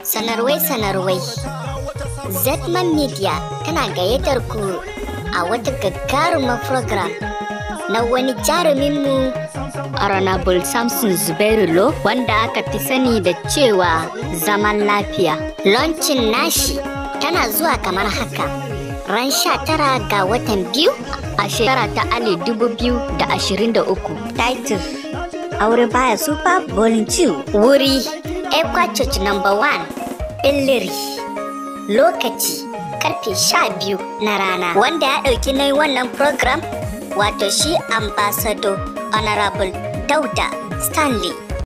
Sanarwai sanarwai. Zetman Media tana gayyatar ku a wata gagarumar program na wani jaruminmu Honorable Samson Zubairu Lo wanda aka fi sani da cewa zaman lafiya. Launching nashi tana zuwa kamar haka. Ran sha tara ga watan biyu a shekara ta ali dubu biyu da ashirin da uku. Title Aure baya super volume 2. Wuri Ekwa Church number one Billiri Lokaci karfe sha biyu na rana wanda ya ɗauki na wannan program wato shi ambassador honorable Dauda Stanley